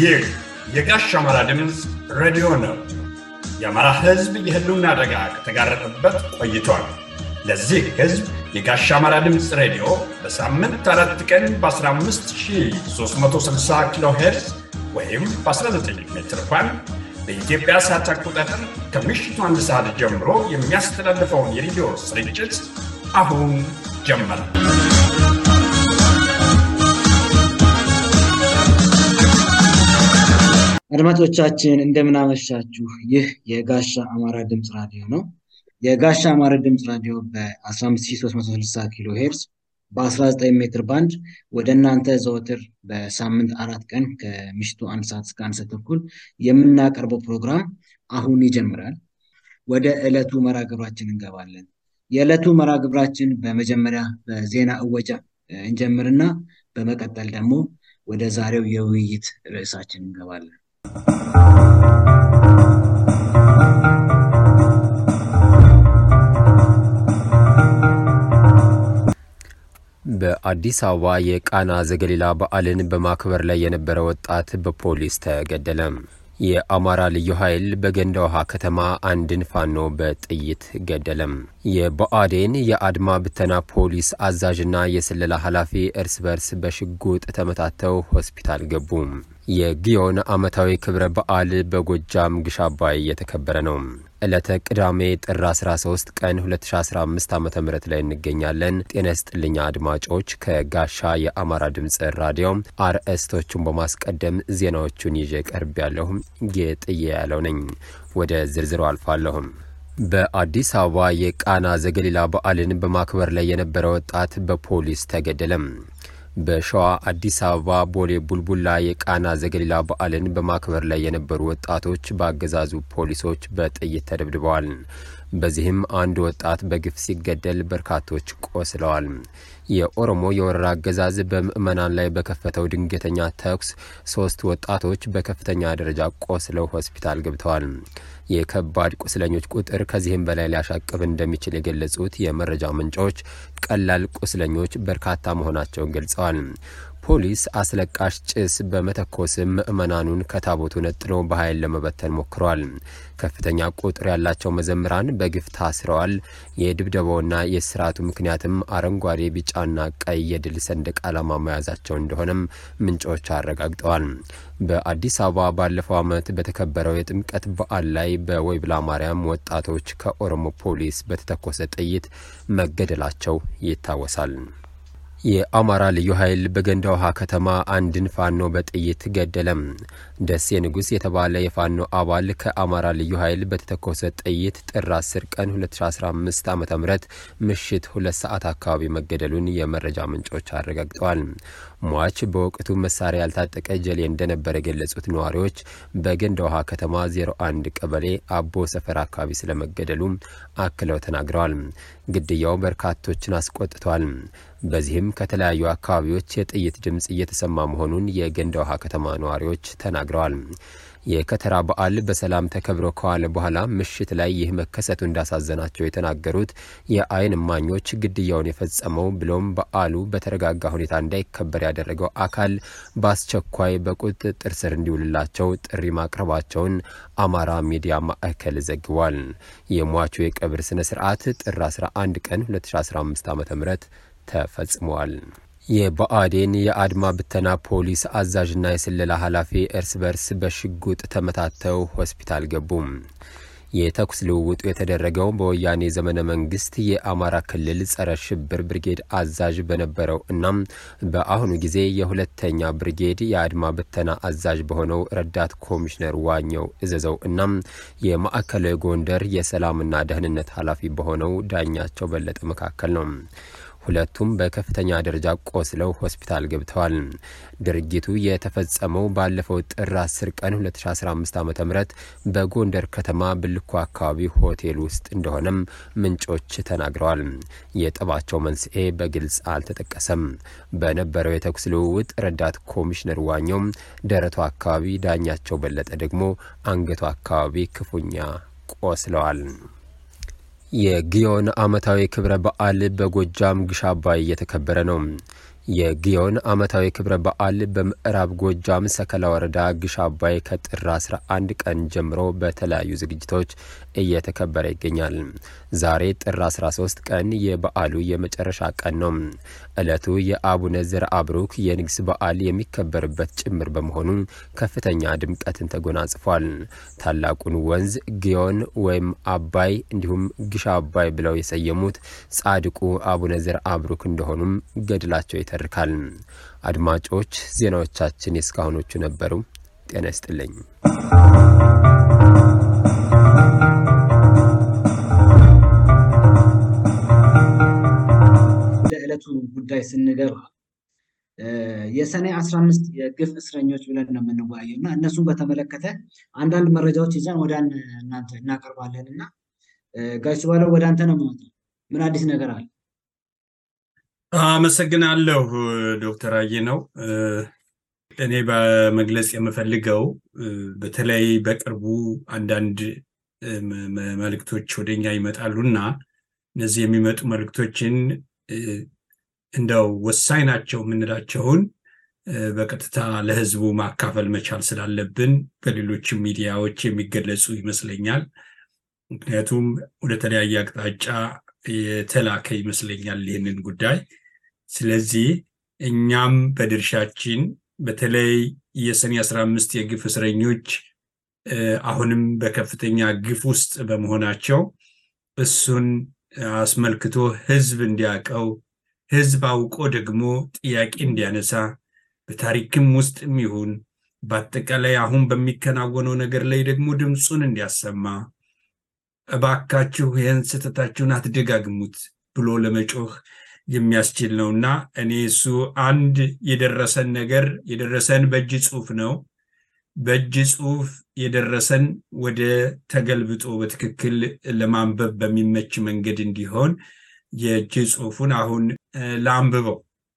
ይህ የጋሽ አማራ ድምፅ ሬዲዮ ነው። የአማራ ሕዝብ የህልውና አደጋ ከተጋረጠበት ቆይቷል። ለዚህ ሕዝብ የጋሽ አማራ ድምፅ ሬዲዮ በሳምንት አራት ቀን በ15360 ኪሎ ሄርዝ ወይም በ19 ሜትር ባንድ በኢትዮጵያ ሰዓት አቆጣጠር ከምሽቱ አንድ ሰዓት ጀምሮ የሚያስተላልፈውን የሬዲዮ ስርጭት አሁን ጀመረ። አድማጮቻችን እንደምናመሻችሁ። ይህ የጋሻ አማራ ድምፅ ራዲዮ ነው። የጋሻ አማራ ድምፅ ራዲዮ በ15360 ኪሎ ሄርዝ በ19 ሜትር ባንድ ወደ እናንተ ዘወትር በሳምንት አራት ቀን ከምሽቱ አንድ ሰዓት እስከ አንድ ሰዓት ተኩል የምናቀርበው ፕሮግራም አሁን ይጀምራል። ወደ ዕለቱ መርሃ ግብራችን እንገባለን። የዕለቱ መርሃ ግብራችን በመጀመሪያ በዜና እወጃ እንጀምርና በመቀጠል ደግሞ ወደ ዛሬው የውይይት ርዕሳችን እንገባለን። በአዲስ አበባ የቃና ዘገሊላ በዓልን በማክበር ላይ የነበረ ወጣት በፖሊስ ተገደለ። የአማራ ልዩ ኃይል በገንዳ ውሃ ከተማ አንድን ፋኖ በጥይት ገደለም። የብአዴን የአድማ ብተና ፖሊስ አዛዥና የስለላ ኃላፊ እርስ በርስ በሽጉጥ ተመታተው ሆስፒታል ገቡ። የግዮን ዓመታዊ ክብረ በዓል በጎጃም ግሽ አባይ እየተከበረ ነው። ዕለተ ቅዳሜ ጥር 13 ቀን 2015 ዓ ም ላይ እንገኛለን። ጤና ይስጥልኝ አድማጮች። ከጋሻ የአማራ ድምፅ ራዲዮ አርዕስቶቹን በማስቀደም ዜናዎቹን ይዤ ቀርብ ያለሁ ጌጥዬ ያለው ነኝ። ወደ ዝርዝሩ አልፋለሁም። በአዲስ አበባ የቃና ዘገሊላ በዓልን በማክበር ላይ የነበረ ወጣት በፖሊስ ተገደለም። በሸዋ አዲስ አበባ ቦሌ ቡልቡላ የቃና ዘገሊላ በዓልን በማክበር ላይ የነበሩ ወጣቶች በአገዛዙ ፖሊሶች በጥይት ተደብድበዋል። በዚህም አንድ ወጣት በግፍ ሲገደል በርካቶች ቆስለዋል። የኦሮሞ የወረራ አገዛዝ በምዕመናን ላይ በከፈተው ድንገተኛ ተኩስ ሶስት ወጣቶች በከፍተኛ ደረጃ ቆስለው ሆስፒታል ገብተዋል። የከባድ ቁስለኞች ቁጥር ከዚህም በላይ ሊያሻቅብ እንደሚችል የገለጹት የመረጃ ምንጮች ቀላል ቁስለኞች በርካታ መሆናቸውን ገልጸዋል። ፖሊስ አስለቃሽ ጭስ በመተኮስም ምዕመናኑን ከታቦቱ ነጥሎ በኃይል ለመበተን ሞክረዋል። ከፍተኛ ቁጥር ያላቸው መዘምራን በግፍ ታስረዋል። የድብደባውና የስርዓቱ ምክንያትም አረንጓዴ፣ ቢጫና ቀይ የድል ሰንደቅ ዓላማ መያዛቸው እንደሆነም ምንጮች አረጋግጠዋል። በአዲስ አበባ ባለፈው ዓመት በተከበረው የጥምቀት በዓል ላይ በወይብላ ማርያም ወጣቶች ከኦሮሞ ፖሊስ በተተኮሰ ጥይት መገደላቸው ይታወሳል። የአማራ ልዩ ኃይል በገንዳ ውሃ ከተማ አንድን ፋኖ በጥይት ገደለም። ደሴ ንጉሥ የተባለ የፋኖ አባል ከአማራ ልዩ ኃይል በተተኮሰ ጥይት ጥር 10 ቀን 2015 ዓ ም ምሽት ሁለት ሰዓት አካባቢ መገደሉን የመረጃ ምንጮች አረጋግጠዋል። ሟች በወቅቱ መሳሪያ ያልታጠቀ ጀሌ እንደነበረ የገለጹት ነዋሪዎች በገንዳ ውሃ ከተማ 01 ቀበሌ አቦ ሰፈር አካባቢ ስለመገደሉ አክለው ተናግረዋል። ግድያው በርካቶችን አስቆጥቷል። በዚህም ከተለያዩ አካባቢዎች የጥይት ድምፅ እየተሰማ መሆኑን የገንዳ ውሃ ከተማ ነዋሪዎች ተናግረዋል። የከተራ በዓል በሰላም ተከብሮ ከዋለ በኋላ ምሽት ላይ ይህ መከሰቱ እንዳሳዘናቸው የተናገሩት የዓይን እማኞች ግድያውን የፈጸመው ብሎም በዓሉ በተረጋጋ ሁኔታ እንዳይከበር ያደረገው አካል በአስቸኳይ በቁጥጥር ስር እንዲውልላቸው ጥሪ ማቅረባቸውን አማራ ሚዲያ ማዕከል ዘግቧል። የሟቹ የቀብር ስነ ስርዓት ጥር 11 ቀን 2015 ዓ ም ተፈጽሟል። የብአዴን የአድማ ብተና ፖሊስ አዛዥና የስለላ ኃላፊ እርስ በርስ በሽጉጥ ተመታተው ሆስፒታል ገቡ። የተኩስ ልውውጡ የተደረገው በወያኔ ዘመነ መንግስት የአማራ ክልል ጸረ ሽብር ብርጌድ አዛዥ በነበረው እናም በአሁኑ ጊዜ የሁለተኛ ብርጌድ የአድማ ብተና አዛዥ በሆነው ረዳት ኮሚሽነር ዋኘው እዘዘው እናም የማዕከላዊ ጎንደር የሰላምና ደህንነት ኃላፊ በሆነው ዳኛቸው በለጠ መካከል ነው። ሁለቱም በከፍተኛ ደረጃ ቆስለው ሆስፒታል ገብተዋል። ድርጊቱ የተፈጸመው ባለፈው ጥር 10 ቀን 2015 ዓ ም በጎንደር ከተማ ብልኮ አካባቢ ሆቴል ውስጥ እንደሆነም ምንጮች ተናግረዋል። የጠባቸው መንስኤ በግልጽ አልተጠቀሰም። በነበረው የተኩስ ልውውጥ ረዳት ኮሚሽነር ዋኘው ደረቱ አካባቢ፣ ዳኛቸው በለጠ ደግሞ አንገቱ አካባቢ ክፉኛ ቆስለዋል። የግዮን ዓመታዊ ክብረ በዓል በጎጃም ግሽ አባይ እየተከበረ ነው። የግዮን ዓመታዊ ክብረ በዓል በምዕራብ ጎጃም ሰከላ ወረዳ ግሽ አባይ ከጥር 11 ቀን ጀምሮ በተለያዩ ዝግጅቶች እየተከበረ ይገኛል። ዛሬ ጥር 13 ቀን የበዓሉ የመጨረሻ ቀን ነው። ዕለቱ የአቡነ ዘርአ ብሩክ የንግስ በዓል የሚከበርበት ጭምር በመሆኑ ከፍተኛ ድምቀትን ተጎናጽፏል። ታላቁን ወንዝ ግዮን ወይም አባይ እንዲሁም ግሽ አባይ ብለው የሰየሙት ጻድቁ አቡነ ዘርአ ብሩክ እንደሆኑም ገድላቸው ይተርካል። አድማጮች ዜናዎቻችን የእስካሁኖቹ ነበሩ። ጤና ይስጥልኝ። ወደ ዕለቱ ጉዳይ ስንገባ የሰኔ አስራ አምስት የግፍ እስረኞች ብለን ነው የምንወያየው እና እነሱን በተመለከተ አንዳንድ መረጃዎች ይዘን ወደ እናንተ እናቀርባለን እና ጋሽ ባለው ወደ አንተ ነው ማለት ነው። ምን አዲስ ነገር አለ? አመሰግናለሁ ዶክተር አየ ነው። እኔ በመግለጽ የምፈልገው በተለይ በቅርቡ አንዳንድ መልእክቶች ወደኛ ይመጣሉና እነዚህ የሚመጡ መልእክቶችን እንደው ወሳኝ ናቸው የምንላቸውን በቀጥታ ለሕዝቡ ማካፈል መቻል ስላለብን በሌሎችም ሚዲያዎች የሚገለጹ ይመስለኛል። ምክንያቱም ወደ ተለያየ አቅጣጫ የተላከ ይመስለኛል ይህንን ጉዳይ። ስለዚህ እኛም በድርሻችን በተለይ የሰኔ አስራ አምስት የግፍ እስረኞች አሁንም በከፍተኛ ግፍ ውስጥ በመሆናቸው እሱን አስመልክቶ ህዝብ እንዲያውቀው ህዝብ አውቆ ደግሞ ጥያቄ እንዲያነሳ በታሪክም ውስጥም ይሁን በአጠቃላይ አሁን በሚከናወነው ነገር ላይ ደግሞ ድምፁን እንዲያሰማ እባካችሁ ይህን ስህተታችሁን አትደጋግሙት ብሎ ለመጮህ የሚያስችል ነው እና እኔ እሱ አንድ የደረሰን ነገር የደረሰን በእጅ ጽሁፍ ነው። በእጅ ጽሁፍ የደረሰን ወደ ተገልብጦ በትክክል ለማንበብ በሚመች መንገድ እንዲሆን የእጅ ጽሁፉን አሁን ላንብበው።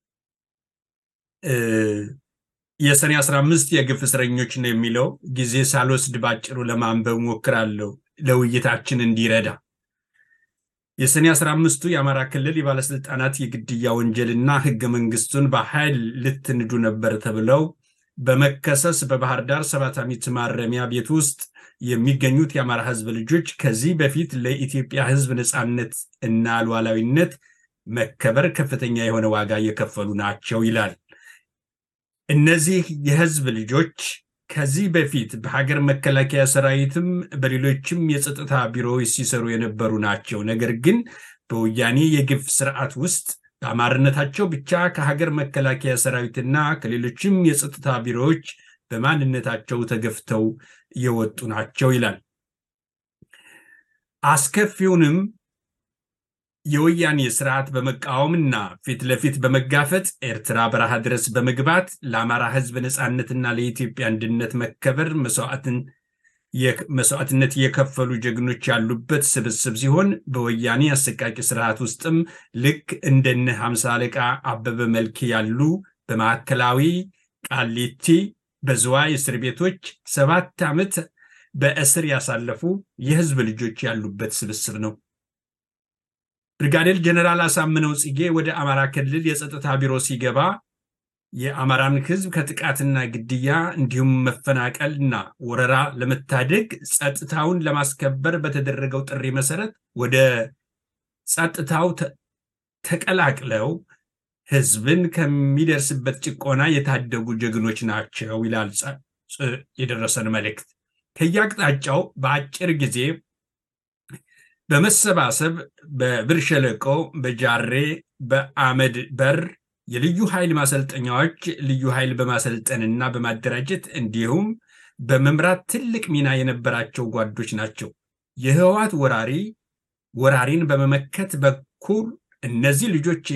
የሰኔ 15 የግፍ እስረኞች ነው የሚለው ጊዜ ሳልወስድ ባጭሩ ለማንበብ ሞክራለሁ ለውይይታችን እንዲረዳ። የሰኔ 15ቱ የአማራ ክልል የባለስልጣናት የግድያ ወንጀልና ህገ መንግስቱን በኃይል ልትንዱ ነበር ተብለው በመከሰስ በባህር ዳር ሰባት ዓመት ማረሚያ ቤት ውስጥ የሚገኙት የአማራ ህዝብ ልጆች ከዚህ በፊት ለኢትዮጵያ ህዝብ ነፃነት እና ሉዓላዊነት መከበር ከፍተኛ የሆነ ዋጋ እየከፈሉ ናቸው ይላል። እነዚህ የህዝብ ልጆች ከዚህ በፊት በሀገር መከላከያ ሰራዊትም በሌሎችም የጸጥታ ቢሮዎች ሲሰሩ የነበሩ ናቸው። ነገር ግን በወያኔ የግፍ ስርዓት ውስጥ በአማርነታቸው ብቻ ከሀገር መከላከያ ሰራዊትና ከሌሎችም የጸጥታ ቢሮዎች በማንነታቸው ተገፍተው የወጡ ናቸው ይላል። አስከፊውንም የወያኔ ስርዓት በመቃወምና ፊት ለፊት በመጋፈጥ ኤርትራ በረሃ ድረስ በመግባት ለአማራ ህዝብ ነፃነትና ለኢትዮጵያ አንድነት መከበር መስዋዕትነት የከፈሉ ጀግኖች ያሉበት ስብስብ ሲሆን በወያኔ አሰቃቂ ስርዓት ውስጥም ልክ እንደነ ሀምሳ አለቃ አበበ መልክ ያሉ በማዕከላዊ ቃሊቲ፣ በዝዋይ እስር ቤቶች ሰባት ዓመት በእስር ያሳለፉ የህዝብ ልጆች ያሉበት ስብስብ ነው። ብርጋዴር ጀነራል አሳምነው ጽጌ ወደ አማራ ክልል የጸጥታ ቢሮ ሲገባ የአማራን ህዝብ ከጥቃትና ግድያ እንዲሁም መፈናቀልና ወረራ ለመታደግ ጸጥታውን ለማስከበር በተደረገው ጥሪ መሰረት ወደ ጸጥታው ተቀላቅለው ህዝብን ከሚደርስበት ጭቆና የታደጉ ጀግኖች ናቸው ይላል የደረሰን መልእክት። ከየአቅጣጫው በአጭር ጊዜ በመሰባሰብ በብር ሸለቆ፣ በጃሬ፣ በአመድ በር የልዩ ኃይል ማሰልጠኛዎች ልዩ ኃይል በማሰልጠንና በማደራጀት እንዲሁም በመምራት ትልቅ ሚና የነበራቸው ጓዶች ናቸው። የህወሓት ወራሪ ወራሪን በመመከት በኩል እነዚህ ልጆች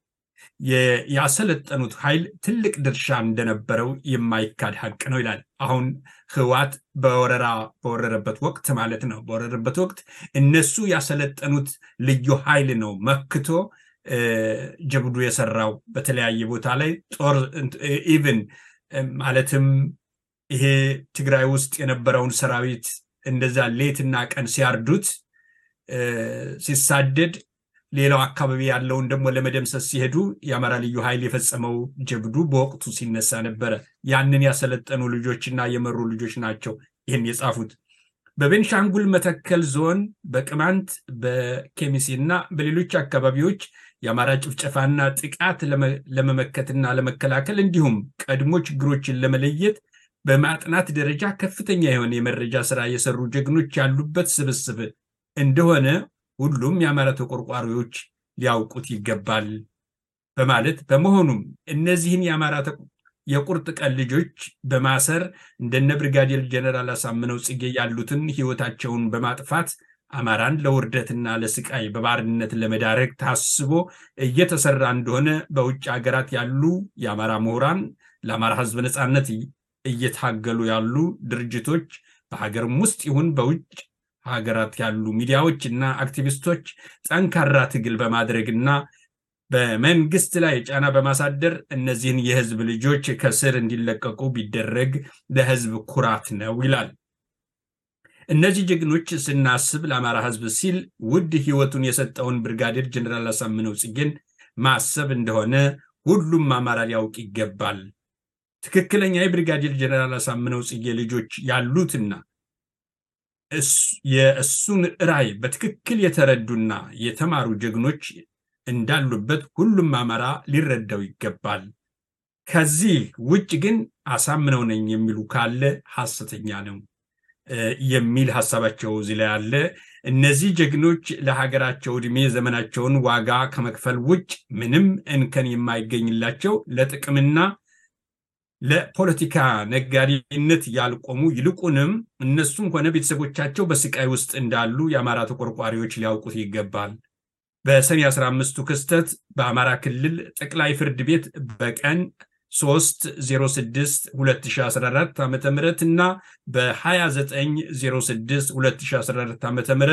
ያሰለጠኑት ኃይል ትልቅ ድርሻ እንደነበረው የማይካድ ሀቅ ነው ይላል። አሁን ህወሓት በወረራ በወረረበት ወቅት ማለት ነው። በወረረበት ወቅት እነሱ ያሰለጠኑት ልዩ ኃይል ነው መክቶ ጀብዱ የሰራው በተለያየ ቦታ ላይ ጦር ኢቭን ማለትም ይሄ ትግራይ ውስጥ የነበረውን ሰራዊት እንደዛ ሌትና ቀን ሲያርዱት ሲሳደድ ሌላው አካባቢ ያለውን ደግሞ ለመደምሰስ ሲሄዱ የአማራ ልዩ ኃይል የፈጸመው ጀብዱ በወቅቱ ሲነሳ ነበረ። ያንን ያሰለጠኑ ልጆችና የመሩ ልጆች ናቸው ይህን የጻፉት። በቤንሻንጉል መተከል ዞን በቅማንት በኬሚሴ እና በሌሎች አካባቢዎች የአማራ ጭፍጨፋና ጥቃት ለመመከትና ለመከላከል እንዲሁም ቀድሞ ችግሮችን ለመለየት በማጥናት ደረጃ ከፍተኛ የሆነ የመረጃ ስራ የሰሩ ጀግኖች ያሉበት ስብስብ እንደሆነ ሁሉም የአማራ ተቆርቋሪዎች ሊያውቁት ይገባል በማለት በመሆኑም እነዚህን የአማራ የቁርጥ ቀን ልጆች በማሰር እንደነ ብርጋዴር ጀነራል አሳምነው ጽጌ ያሉትን ህይወታቸውን በማጥፋት አማራን ለውርደትና ለስቃይ በባርነት ለመዳረግ ታስቦ እየተሰራ እንደሆነ በውጭ ሀገራት ያሉ የአማራ ምሁራን ለአማራ ህዝብ ነፃነት እየታገሉ ያሉ ድርጅቶች በሀገርም ውስጥ ይሁን በውጭ ሀገራት ያሉ ሚዲያዎች እና አክቲቪስቶች ጠንካራ ትግል በማድረግና በመንግስት ላይ ጫና በማሳደር እነዚህን የህዝብ ልጆች ከስር እንዲለቀቁ ቢደረግ ለህዝብ ኩራት ነው ይላል። እነዚህ ጀግኖች ስናስብ ለአማራ ህዝብ ሲል ውድ ህይወቱን የሰጠውን ብርጋዴር ጀኔራል አሳምነው ጽጌን ማሰብ እንደሆነ ሁሉም አማራ ሊያውቅ ይገባል። ትክክለኛ የብርጋዴር ጀኔራል አሳምነው ጽጌ ልጆች ያሉትና የእሱን ራዕይ በትክክል የተረዱና የተማሩ ጀግኖች እንዳሉበት ሁሉም አማራ ሊረዳው ይገባል። ከዚህ ውጭ ግን አሳምነው ነኝ የሚሉ ካለ ሐሰተኛ ነው የሚል ሀሳባቸው እዚህ ላይ አለ። እነዚህ ጀግኖች ለሀገራቸው ዕድሜ ዘመናቸውን ዋጋ ከመክፈል ውጭ ምንም እንከን የማይገኝላቸው ለጥቅምና ለፖለቲካ ነጋዴነት ያልቆሙ ይልቁንም እነሱም ሆነ ቤተሰቦቻቸው በስቃይ ውስጥ እንዳሉ የአማራ ተቆርቋሪዎች ሊያውቁት ይገባል። በሰኔ 15ቱ ክስተት በአማራ ክልል ጠቅላይ ፍርድ ቤት በቀን 306 2014 ዓ ም እና በ2906 2014 ዓ ም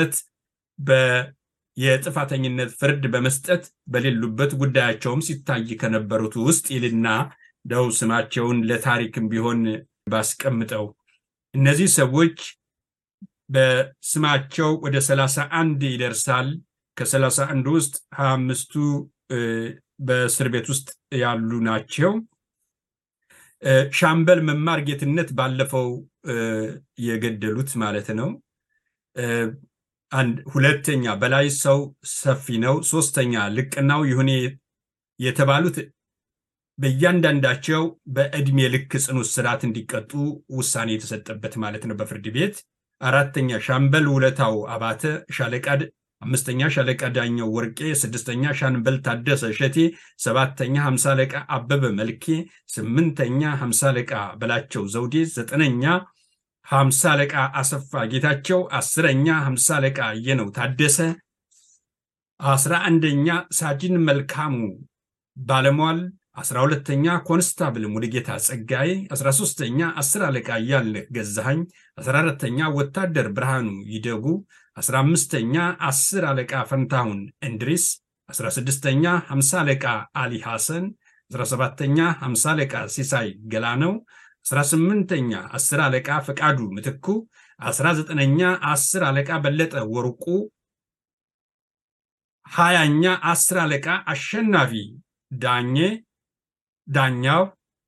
የጥፋተኝነት ፍርድ በመስጠት በሌሉበት ጉዳያቸውም ሲታይ ከነበሩት ውስጥ ይልና ደው ስማቸውን ለታሪክም ቢሆን ባስቀምጠው እነዚህ ሰዎች በስማቸው ወደ 31 ይደርሳል። ከሰላሳ አንዱ ውስጥ ሀያ አምስቱ በእስር ቤት ውስጥ ያሉ ናቸው። ሻምበል መማር ጌትነት ባለፈው የገደሉት ማለት ነው። ሁለተኛ በላይ ሰው ሰፊ ነው። ሶስተኛ ልቅናው ይሁኔ የተባሉት በእያንዳንዳቸው በዕድሜ ልክ ጽኑ እስራት እንዲቀጡ ውሳኔ የተሰጠበት ማለት ነው በፍርድ ቤት። አራተኛ ሻምበል ውለታው አባተ ሻለቃ አምስተኛ ሻለቃ ዳኘው ወርቄ፣ ስድስተኛ ሻምበል ታደሰ እሸቴ፣ ሰባተኛ ሀምሳ አለቃ አበበ መልኬ፣ ስምንተኛ ሀምሳ አለቃ በላቸው ዘውዴ፣ ዘጠነኛ ሀምሳ አለቃ አሰፋ ጌታቸው፣ አስረኛ ሀምሳ አለቃ የነው ታደሰ፣ አስራ አንደኛ ሳጅን መልካሙ ባለሟል፣ አስራ ሁለተኛ ኮንስታብል ሙሉጌታ ጸጋዬ፣ አስራ ሶስተኛ አስር አለቃ እያልነህ ገዛሃኝ፣ አስራ አራተኛ ወታደር ብርሃኑ ይደጉ፣ አስራ አምስተኛ አስር አለቃ ፈንታሁን እንድሪስ፣ አስራ ስድስተኛ ሀምሳ አለቃ አሊ ሐሰን፣ አስራ ሰባተኛ ሀምሳ አለቃ ሲሳይ ገላነው፣ አስራ ስምንተኛ አስር አለቃ ፈቃዱ ምትኩ፣ አስራ ዘጠነኛ አስር አለቃ በለጠ ወርቁ፣ ሀያኛ አስር አለቃ አሸናፊ ዳኜ ዳኛው፣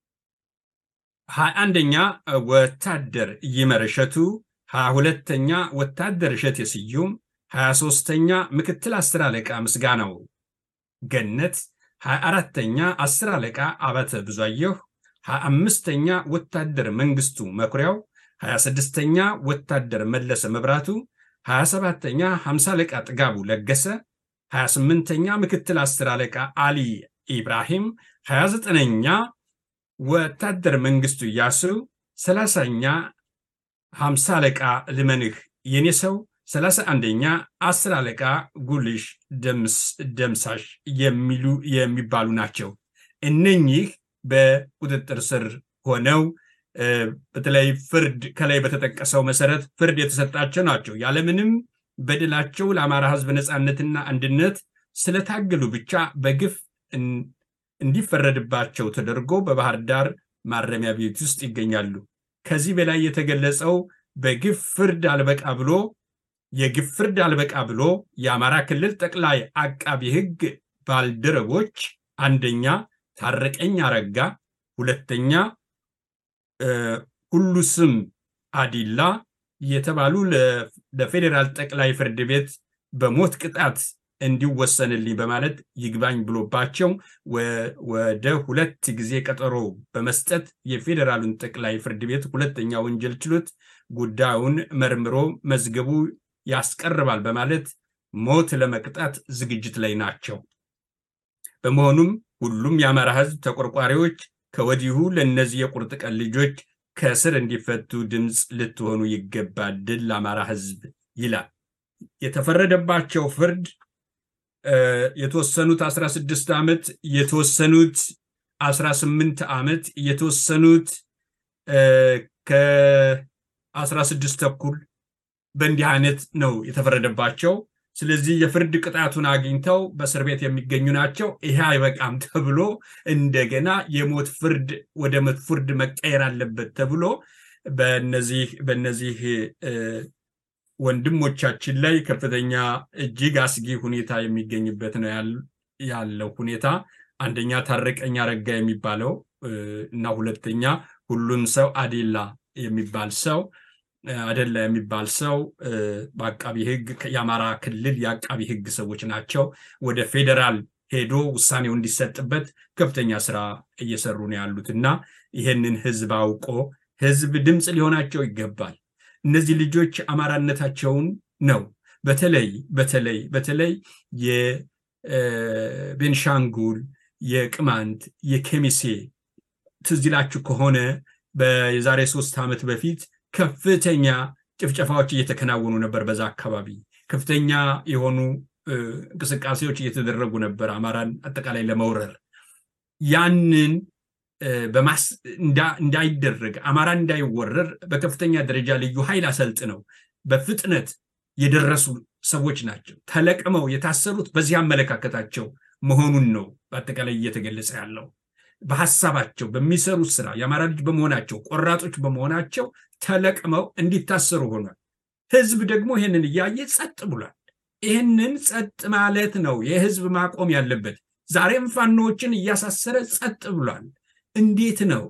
ሀያ አንደኛ ወታደር ይመር እሸቱ፣ ሀያ ሁለተኛ ወታደር እሸቴ ስዩም፣ ሀያ ሶስተኛ ምክትል አስር አለቃ ምስጋናው ገነት፣ ሀያ አራተኛ አስር አለቃ አባተ ብዙአየሁ፣ ሀያ አምስተኛ ወታደር መንግስቱ መኩሪያው፣ ሀያ ስድስተኛ ወታደር መለሰ መብራቱ፣ ሀያ ሰባተኛ ሀምሳ አለቃ ጥጋቡ ለገሰ፣ ሀያ ስምንተኛ ምክትል አስር አለቃ አሊ ኢብራሂም፣ ሀያ ዘጠነኛ ወታደር መንግስቱ እያሱ፣ ሰላሳኛ ሀምሳ አለቃ ልመንህ የኔ ሰው፣ ሰላሳ አንደኛ አስር አለቃ ጉልሽ ደምሳሽ የሚሉ የሚባሉ ናቸው። እነኚህ በቁጥጥር ስር ሆነው በተለይ ፍርድ ከላይ በተጠቀሰው መሰረት ፍርድ የተሰጣቸው ናቸው። ያለምንም በድላቸው ለአማራ ሕዝብ ነፃነትና አንድነት ስለታገሉ ብቻ በግፍ እንዲፈረድባቸው ተደርጎ በባህር ዳር ማረሚያ ቤት ውስጥ ይገኛሉ። ከዚህ በላይ የተገለጸው በግፍ ፍርድ አልበቃ ብሎ የግፍ ፍርድ አልበቃ ብሎ የአማራ ክልል ጠቅላይ አቃቢ ሕግ ባልደረቦች አንደኛ ታረቀኝ አረጋ፣ ሁለተኛ ሁሉ ስም አዲላ የተባሉ ለፌዴራል ጠቅላይ ፍርድ ቤት በሞት ቅጣት እንዲወሰንልኝ በማለት ይግባኝ ብሎባቸው ወደ ሁለት ጊዜ ቀጠሮ በመስጠት የፌዴራሉን ጠቅላይ ፍርድ ቤት ሁለተኛ ወንጀል ችሎት ጉዳዩን መርምሮ መዝገቡ ያስቀርባል በማለት ሞት ለመቅጣት ዝግጅት ላይ ናቸው። በመሆኑም ሁሉም የአማራ ሕዝብ ተቆርቋሪዎች ከወዲሁ ለእነዚህ የቁርጥ ቀን ልጆች ከእስር እንዲፈቱ ድምፅ ልትሆኑ ይገባል። ድል ለአማራ ሕዝብ ይላል። የተፈረደባቸው ፍርድ የተወሰኑት 16 ዓመት የተወሰኑት 18 ዓመት የተወሰኑት ከ16 ተኩል በእንዲህ አይነት ነው የተፈረደባቸው። ስለዚህ የፍርድ ቅጣቱን አግኝተው በእስር ቤት የሚገኙ ናቸው። ይሄ አይበቃም ተብሎ እንደገና የሞት ፍርድ ወደ ሞት ፍርድ መቀየር አለበት ተብሎ በነዚህ በነዚህ ወንድሞቻችን ላይ ከፍተኛ እጅግ አስጊ ሁኔታ የሚገኝበት ነው ያለው ሁኔታ። አንደኛ ታረቀኝ አረጋ የሚባለው እና ሁለተኛ ሁሉን ሰው አዴላ የሚባል ሰው አደላ የሚባል ሰው በአቃቢ ሕግ የአማራ ክልል የአቃቢ ሕግ ሰዎች ናቸው። ወደ ፌዴራል ሄዶ ውሳኔው እንዲሰጥበት ከፍተኛ ስራ እየሰሩ ነው ያሉት እና ይህንን ህዝብ አውቆ ህዝብ ድምፅ ሊሆናቸው ይገባል። እነዚህ ልጆች አማራነታቸውን ነው በተለይ በተለይ በተለይ የቤንሻንጉል የቅማንት የኬሚሴ ትዝ ይላችሁ ከሆነ የዛሬ ሶስት ዓመት በፊት ከፍተኛ ጭፍጨፋዎች እየተከናወኑ ነበር። በዛ አካባቢ ከፍተኛ የሆኑ እንቅስቃሴዎች እየተደረጉ ነበር አማራን አጠቃላይ ለመውረር ያንን እንዳይደረግ አማራ እንዳይወረር በከፍተኛ ደረጃ ልዩ ኃይል አሰልጥነው በፍጥነት የደረሱ ሰዎች ናቸው። ተለቅመው የታሰሩት በዚህ አመለካከታቸው መሆኑን ነው በአጠቃላይ እየተገለጸ ያለው። በሀሳባቸው በሚሰሩት ስራ የአማራ ልጅ በመሆናቸው ቆራጦች በመሆናቸው ተለቅመው እንዲታሰሩ ሆኗል። ህዝብ ደግሞ ይህንን እያየ ጸጥ ብሏል። ይህንን ጸጥ ማለት ነው የህዝብ ማቆም ያለበት። ዛሬም ፋኖዎችን እያሳሰረ ጸጥ ብሏል። እንዴት ነው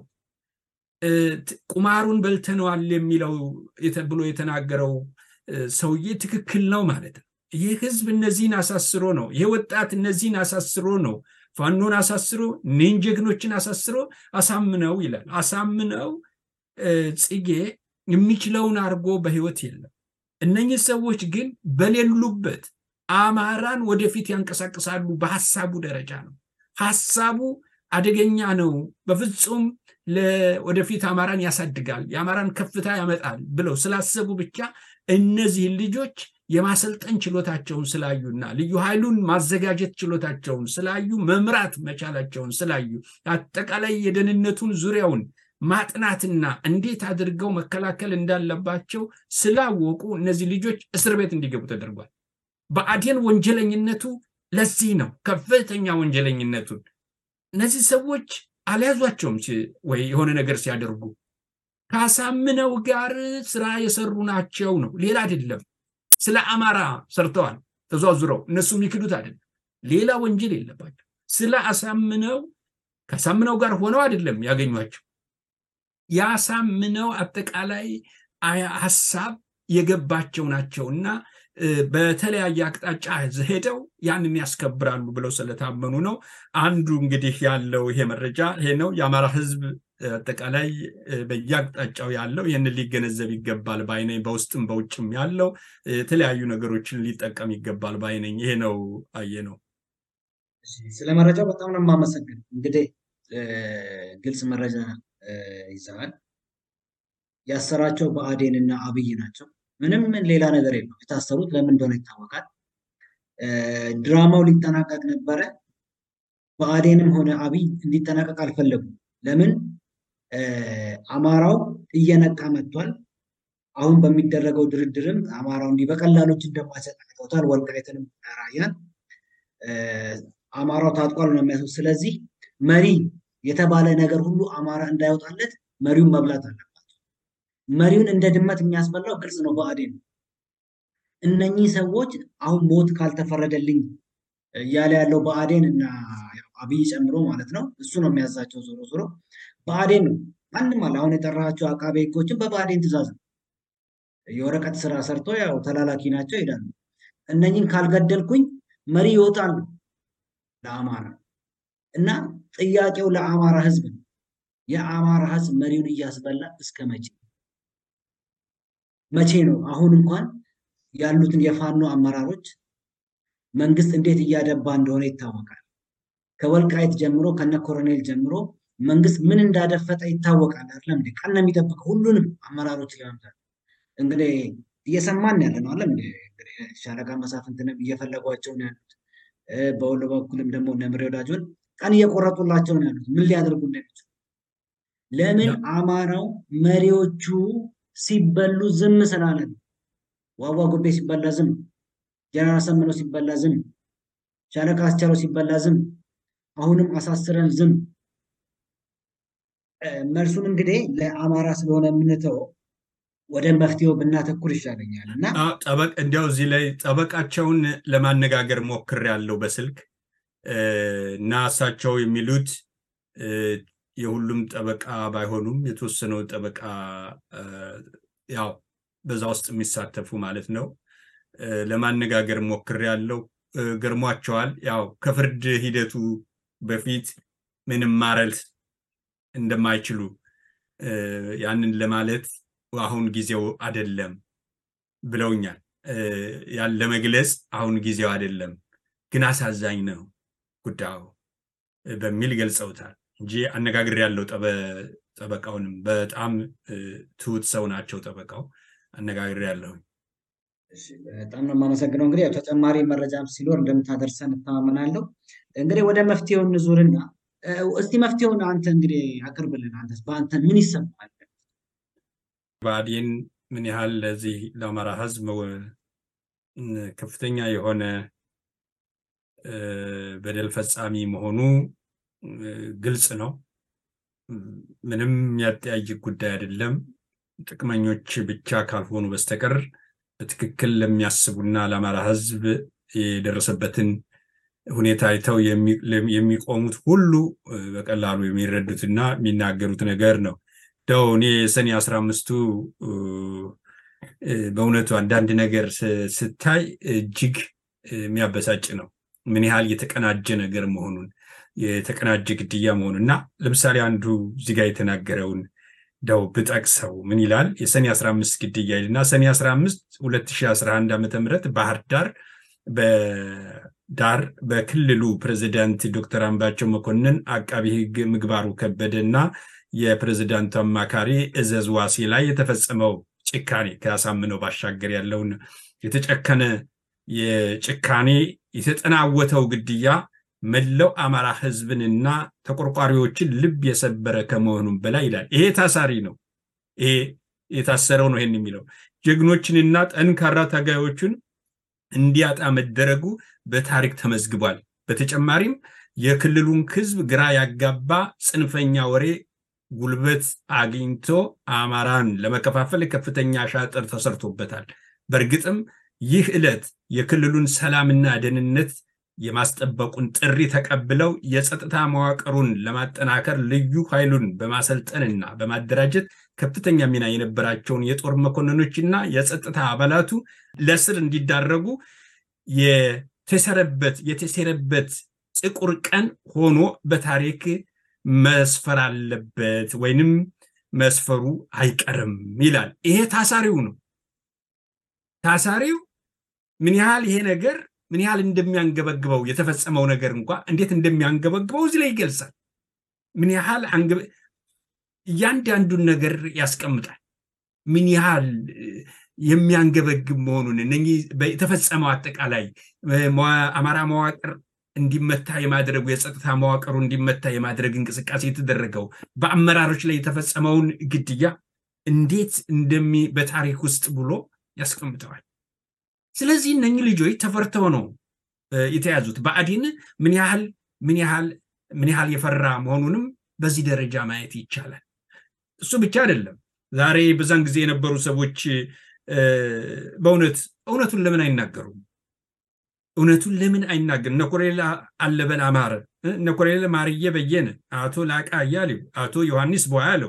ቁማሩን በልተነዋል የሚለው ብሎ የተናገረው ሰውዬ ትክክል ነው ማለት ነው። ይህ ህዝብ እነዚህን አሳስሮ ነው። ይህ ወጣት እነዚህን አሳስሮ ነው ፋኖን አሳስሮ እኔን ጀግኖችን አሳስሮ አሳምነው ይላል። አሳምነው ጽጌ የሚችለውን አድርጎ በህይወት የለም። እነኚህ ሰዎች ግን በሌሉበት አማራን ወደፊት ያንቀሳቅሳሉ። በሀሳቡ ደረጃ ነው። ሀሳቡ አደገኛ ነው። በፍጹም ወደፊት አማራን ያሳድጋል፣ የአማራን ከፍታ ያመጣል ብለው ስላሰቡ ብቻ እነዚህን ልጆች የማሰልጠን ችሎታቸውን ስላዩና ልዩ ኃይሉን ማዘጋጀት ችሎታቸውን ስላዩ መምራት መቻላቸውን ስላዩ አጠቃላይ የደህንነቱን ዙሪያውን ማጥናትና እንዴት አድርገው መከላከል እንዳለባቸው ስላወቁ እነዚህ ልጆች እስር ቤት እንዲገቡ ተደርጓል። ብአዴን ወንጀለኝነቱ ለዚህ ነው፣ ከፍተኛ ወንጀለኝነቱን እነዚህ ሰዎች አልያዟቸውም ወይ የሆነ ነገር ሲያደርጉ ካሳምነው ጋር ስራ የሰሩ ናቸው ነው፣ ሌላ አይደለም። ስለ አማራ ሰርተዋል ተዟዙረው፣ እነሱ የሚክዱት አይደለም። ሌላ ወንጀል የለባቸው። ስለ አሳምነው ከአሳምነው ጋር ሆነው አይደለም ያገኟቸው። ያሳምነው አጠቃላይ ሀሳብ የገባቸው ናቸው እና በተለያየ አቅጣጫ ሄደው ያንን ያስከብራሉ ብለው ስለታመኑ ነው። አንዱ እንግዲህ ያለው ይሄ መረጃ ይሄ ነው። የአማራ ሕዝብ አጠቃላይ በየአቅጣጫው ያለው ይህንን ሊገነዘብ ይገባል ባይነኝ። በውስጥም በውጭም ያለው የተለያዩ ነገሮችን ሊጠቀም ይገባል ባይነኝ። ይሄ ነው አየ ነው። ስለ መረጃው በጣም ነው የማመሰግን። እንግዲህ ግልጽ መረጃ ይዘዋል። ያሰራቸው ብአዴን እና አብይ ናቸው። ምንም ሌላ ነገር የለም። የታሰሩት ለምን እንደሆነ ይታወቃል። ድራማው ሊጠናቀቅ ነበረ። ብአዴንም ሆነ አብይ እንዲጠናቀቅ አልፈለጉም። ለምን? አማራው እየነቃ መጥቷል። አሁን በሚደረገው ድርድርም አማራው እንዲህ በቀላሎች እንደማይሰጥ አይተውታል። ወልቃይትንም ራያን አማራው ታጥቋል ነው የሚያስቡት። ስለዚህ መሪ የተባለ ነገር ሁሉ አማራ እንዳይወጣለት መሪውን መብላት አለባቸው። መሪውን እንደ ድመት የሚያስበላው ግልጽ ነው። ብአዴን ነው። እነኚህ ሰዎች አሁን ሞት ካልተፈረደልኝ እያለ ያለው ብአዴን እና አብይ ጨምሮ ማለት ነው። እሱ ነው የሚያዛቸው። ዞሮ ዞሮ ብአዴን ነው። ማንም አለ አሁን የጠራቸው አቃቤ ሕጎችን በብአዴን ትእዛዝ ነው። የወረቀት ስራ ሰርቶ ያው ተላላኪ ናቸው ይሄዳሉ። እነኝን ካልገደልኩኝ መሪ ይወጣሉ ለአማራ እና ጥያቄው ለአማራ ህዝብ ነው። የአማራ ህዝብ መሪውን እያስበላ እስከ መቼ መቼ ነው? አሁን እንኳን ያሉትን የፋኖ አመራሮች መንግስት እንዴት እያደባ እንደሆነ ይታወቃል። ከወልቃይት ጀምሮ ከነ ኮሎኔል ጀምሮ መንግስት ምን እንዳደፈጠ ይታወቃል። አይደለም እንዴ? ቀን ነው የሚጠብቀው ሁሉንም አመራሮች ለመምታት እንግዲህ እየሰማን ያለ ነው። አለም እንግዲህ ሻለቃ መሳፍንትንም እየፈለጓቸው ነው ያሉት። በወሎ በኩልም ደግሞ ነምሬ ወዳጆን ቀን እየቆረጡላቸው ነው ያሉት ምን ሊያደርጉ እንደሚችሉ። ለምን አማራው መሪዎቹ ሲበሉ ዝም ስላለ ነው። ዋዋ ጉቤ ሲበላ ዝም፣ ጀነራል አሳምነው ሲበላ ዝም፣ ሻለቃ አስቻለው ሲበላ ዝም፣ አሁንም አሳስረን ዝም። መልሱን እንግዲህ ለአማራ ስለሆነ የምንተው ወደ መፍትሄው ብናተኩር ይሻለኛል እና ጠበቅ እንዲያው እዚህ ላይ ጠበቃቸውን ለማነጋገር ሞክሬያለሁ በስልክ እና እሳቸው የሚሉት የሁሉም ጠበቃ ባይሆኑም የተወሰነው ጠበቃ ያው በዛ ውስጥ የሚሳተፉ ማለት ነው ለማነጋገር ሞክሬያለሁ። ገርሟቸዋል። ያው ከፍርድ ሂደቱ በፊት ምንም ማረል እንደማይችሉ ያንን ለማለት አሁን ጊዜው አይደለም ብለውኛል። ያን ለመግለጽ አሁን ጊዜው አይደለም፣ ግን አሳዛኝ ነው ጉዳዩ በሚል ገልጸውታል እንጂ አነጋግር ያለው ጠበቃውንም በጣም ትሁት ሰው ናቸው። ጠበቃው አነጋግር ያለሁ በጣም ነው የማመሰግነው። እንግዲህ ያው ተጨማሪ መረጃም ሲኖር እንደምታደርሰን እተማመናለሁ። እንግዲህ ወደ መፍትሄው እንዙርና እስቲ መፍትሄውን አንተ እንግዲህ አቅርብልን። አንተስ በአንተ ምን ይሰማል? ብአዴን ምን ያህል ለዚህ ለአማራ ሕዝብ ከፍተኛ የሆነ በደል ፈጻሚ መሆኑ ግልጽ ነው። ምንም የሚያጠያይቅ ጉዳይ አይደለም። ጥቅመኞች ብቻ ካልሆኑ በስተቀር በትክክል ለሚያስቡና ለአማራ ሕዝብ የደረሰበትን ሁኔታ አይተው የሚቆሙት ሁሉ በቀላሉ የሚረዱትና የሚናገሩት ነገር ነው። ደው እኔ የሰኔ አስራ አምስቱ በእውነቱ አንዳንድ ነገር ስታይ እጅግ የሚያበሳጭ ነው። ምን ያህል የተቀናጀ ነገር መሆኑን የተቀናጀ ግድያ መሆኑን እና ለምሳሌ አንዱ እዚህ ጋር የተናገረውን ደው ብጠቅሰው ምን ይላል? የሰኔ 15 ግድያ ይልና ሰኔ 15 2011 ዓ ም ባህር ዳር በዳር በክልሉ ፕሬዚዳንት ዶክተር አምባቸው መኮንን አቃቢ ህግ ምግባሩ ከበደ እና የፕሬዚዳንቱ አማካሪ እዘዝ ዋሴ ላይ የተፈጸመው ጭካኔ ከያሳምነው ባሻገር ያለውን የተጨከነ የጭካኔ የተጠናወተው ግድያ መላው አማራ ህዝብንና ተቆርቋሪዎችን ልብ የሰበረ ከመሆኑም በላይ ይላል። ይሄ ታሳሪ ነው። ይሄ የታሰረው ነው ይሄን የሚለው ጀግኖችንና ጠንካራ ታጋዮችን እንዲያጣ መደረጉ በታሪክ ተመዝግቧል። በተጨማሪም የክልሉን ህዝብ ግራ ያጋባ ጽንፈኛ ወሬ ጉልበት አግኝቶ አማራን ለመከፋፈል ከፍተኛ ሻጥር ተሰርቶበታል። በእርግጥም ይህ ዕለት የክልሉን ሰላምና ደህንነት የማስጠበቁን ጥሪ ተቀብለው የጸጥታ መዋቅሩን ለማጠናከር ልዩ ኃይሉን በማሰልጠንና በማደራጀት ከፍተኛ ሚና የነበራቸውን የጦር መኮንኖችና የጸጥታ አባላቱ ለስር እንዲዳረጉ የተሰረበት የተሴረበት ጥቁር ቀን ሆኖ በታሪክ መስፈር አለበት ወይንም መስፈሩ አይቀርም ይላል። ይሄ ታሳሪው ነው። ታሳሪው ምን ያህል ይሄ ነገር ምን ያህል እንደሚያንገበግበው የተፈጸመው ነገር እንኳ እንዴት እንደሚያንገበግበው እዚህ ላይ ይገልጻል። ምን ያህል እያንዳንዱን ነገር ያስቀምጣል። ምን ያህል የሚያንገበግብ መሆኑን እነኚህ የተፈጸመው አጠቃላይ አማራ መዋቅር እንዲመታ የማድረጉ የጸጥታ መዋቅሩ እንዲመታ የማድረግ እንቅስቃሴ የተደረገው በአመራሮች ላይ የተፈጸመውን ግድያ እንዴት እንደሚ በታሪክ ውስጥ ብሎ ያስቀምጠዋል። ስለዚህ እነኚህ ልጆች ተፈርተው ነው የተያዙት። ብአዴን ምን ያህል ምን ያህል ምን ያህል የፈራ መሆኑንም በዚህ ደረጃ ማየት ይቻላል። እሱ ብቻ አይደለም። ዛሬ በዛን ጊዜ የነበሩ ሰዎች በእውነት እውነቱን ለምን አይናገሩም? እውነቱን ለምን አይናገርም? እነ ኮሎኔል አለበል አማረ፣ እነ ኮሎኔል ማርየ በየነ፣ አቶ ላቃ አያሌው፣ አቶ ዮሐንስ ቦያለው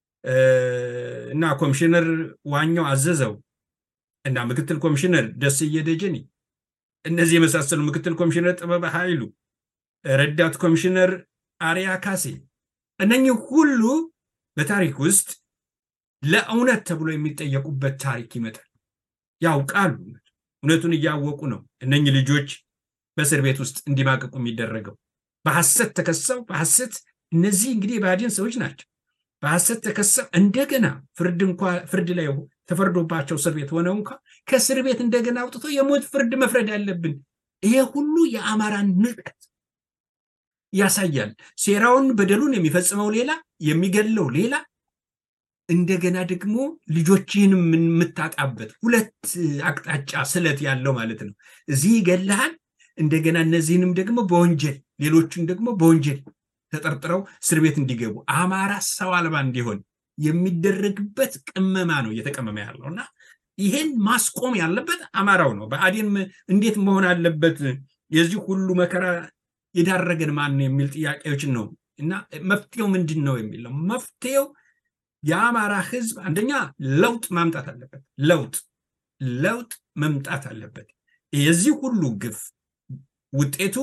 እና ኮሚሽነር ዋኛው አዘዘው እና ምክትል ኮሚሽነር ደስዬ ደጀኔ እነዚህ የመሳሰሉ ምክትል ኮሚሽነር ጥበበ ኃይሉ፣ ረዳት ኮሚሽነር አሪያ ካሴ እነኚህ ሁሉ በታሪክ ውስጥ ለእውነት ተብሎ የሚጠየቁበት ታሪክ ይመጣል። ያውቃሉ። እውነቱን እያወቁ ነው እነኚህ ልጆች በእስር ቤት ውስጥ እንዲማቀቁ የሚደረገው በሐሰት ተከሰው በሐሰት እነዚህ እንግዲህ የባዕዲን ሰዎች ናቸው። በሐሰት ተከሰው እንደገና ፍርድ እንኳ ፍርድ ላይ ተፈርዶባቸው እስር ቤት ሆነው እንኳ ከእስር ቤት እንደገና አውጥቶ የሞት ፍርድ መፍረድ አለብን። ይሄ ሁሉ የአማራን ንቀት ያሳያል። ሴራውን በደሉን የሚፈጽመው ሌላ፣ የሚገለው ሌላ፣ እንደገና ደግሞ ልጆችህን የምታጣበት ሁለት አቅጣጫ ስለት ያለው ማለት ነው። እዚህ ይገልሃል፣ እንደገና እነዚህንም ደግሞ በወንጀል ሌሎችን ደግሞ በወንጀል ተጠርጥረው እስር ቤት እንዲገቡ አማራ ሰው አልባ እንዲሆን የሚደረግበት ቅመማ ነው እየተቀመመ ያለው እና ይሄን ማስቆም ያለበት አማራው ነው። ብአዴን እንዴት መሆን አለበት? የዚህ ሁሉ መከራ የዳረገን ማን ነው የሚል ጥያቄዎችን ነው እና መፍትሄው ምንድን ነው የሚል ነው። መፍትሄው የአማራ ህዝብ አንደኛ ለውጥ ማምጣት አለበት። ለውጥ ለውጥ መምጣት አለበት። የዚህ ሁሉ ግፍ ውጤቱ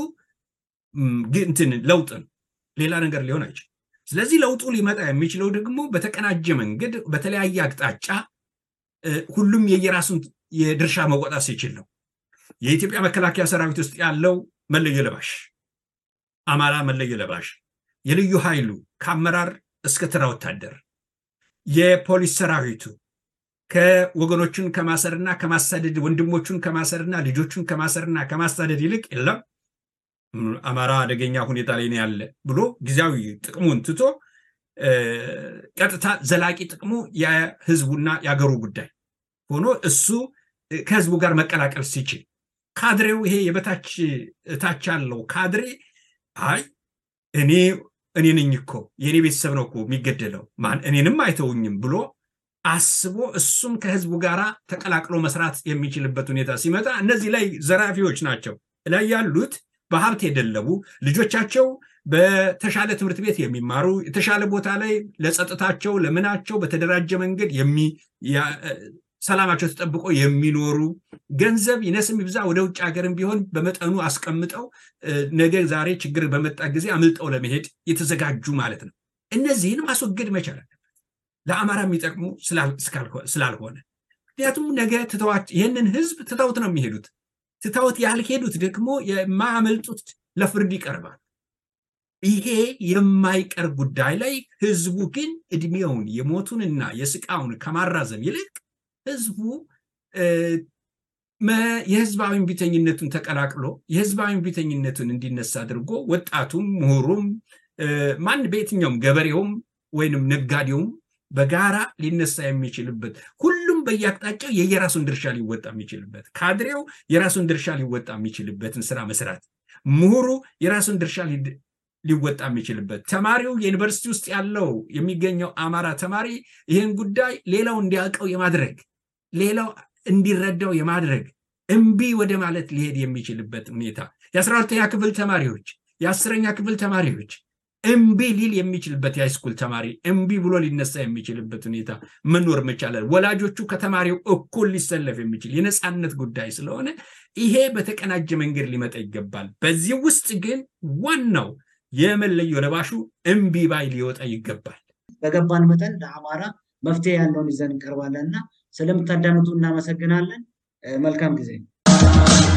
እንትን ለውጥ ነው። ሌላ ነገር ሊሆን አይችልም። ስለዚህ ለውጡ ሊመጣ የሚችለው ደግሞ በተቀናጀ መንገድ በተለያየ አቅጣጫ ሁሉም የየራሱን የድርሻ መወጣት ሲችል ነው። የኢትዮጵያ መከላከያ ሰራዊት ውስጥ ያለው መለዮ ለባሽ አማራ መለዮ ለባሽ፣ የልዩ ኃይሉ ከአመራር እስከ ተራ ወታደር፣ የፖሊስ ሰራዊቱ ከወገኖቹን ከማሰርና ከማሳደድ ወንድሞቹን ከማሰርና ልጆቹን ከማሰርና ከማሳደድ ይልቅ የለም አማራ አደገኛ ሁኔታ ላይ ነው ያለ ብሎ ጊዜያዊ ጥቅሙን ትቶ ቀጥታ ዘላቂ ጥቅሙ የህዝቡና የአገሩ ጉዳይ ሆኖ እሱ ከህዝቡ ጋር መቀላቀል ሲችል ካድሬው ይሄ የበታች እታች ያለው ካድሬ አይ እኔ እኔ ነኝ እኮ የእኔ ቤተሰብ ነው እኮ የሚገደለው ማን እኔንም አይተውኝም ብሎ አስቦ እሱም ከህዝቡ ጋር ተቀላቅሎ መስራት የሚችልበት ሁኔታ ሲመጣ እነዚህ ላይ ዘራፊዎች ናቸው ላይ ያሉት በሀብት የደለቡ ልጆቻቸው በተሻለ ትምህርት ቤት የሚማሩ የተሻለ ቦታ ላይ ለጸጥታቸው ለምናቸው በተደራጀ መንገድ ሰላማቸው ተጠብቆ የሚኖሩ ገንዘብ ይነስም ይብዛ ወደ ውጭ ሀገርም ቢሆን በመጠኑ አስቀምጠው ነገ ዛሬ ችግር በመጣ ጊዜ አምልጠው ለመሄድ የተዘጋጁ ማለት ነው። እነዚህን ማስወገድ መቻል አለበት ለአማራ የሚጠቅሙ ስላልሆነ። ምክንያቱም ነገ ትተዋት ይህንን ህዝብ ትተውት ነው የሚሄዱት። ትተውት ያልሄዱት ደግሞ የማያመልጡት ለፍርድ ይቀርባል። ይሄ የማይቀር ጉዳይ ላይ ህዝቡ ግን እድሜውን የሞቱንና የስቃውን ከማራዘም ይልቅ ህዝቡ የህዝባዊ ቢተኝነቱን ተቀላቅሎ የህዝባዊ ቢተኝነቱን እንዲነሳ አድርጎ ወጣቱም፣ ምሁሩም፣ ማን በየትኛውም ገበሬውም ወይንም ነጋዴውም በጋራ ሊነሳ የሚችልበት ሁሉም በየአቅጣጫው የየራሱን ድርሻ ሊወጣ የሚችልበት ካድሬው የራሱን ድርሻ ሊወጣ የሚችልበትን ስራ መስራት፣ ምሁሩ የራሱን ድርሻ ሊወጣ የሚችልበት ተማሪው የዩኒቨርሲቲ ውስጥ ያለው የሚገኘው አማራ ተማሪ ይህን ጉዳይ ሌላው እንዲያውቀው የማድረግ ሌላው እንዲረዳው የማድረግ እምቢ ወደ ማለት ሊሄድ የሚችልበት ሁኔታ የአስራ ሁለተኛ ክፍል ተማሪዎች የአስረኛ ክፍል ተማሪዎች እምቢ ሊል የሚችልበት የሃይስኩል ተማሪ እምቢ ብሎ ሊነሳ የሚችልበት ሁኔታ መኖር መቻላል። ወላጆቹ ከተማሪው እኩል ሊሰለፍ የሚችል የነፃነት ጉዳይ ስለሆነ ይሄ በተቀናጀ መንገድ ሊመጣ ይገባል። በዚህ ውስጥ ግን ዋናው የመለዮ ለባሹ እምቢ ባይ ሊወጣ ይገባል። በገባን መጠን ለአማራ መፍትሄ ያለውን ይዘን እንቀርባለን እና ስለምታዳምጡ እናመሰግናለን። መልካም ጊዜ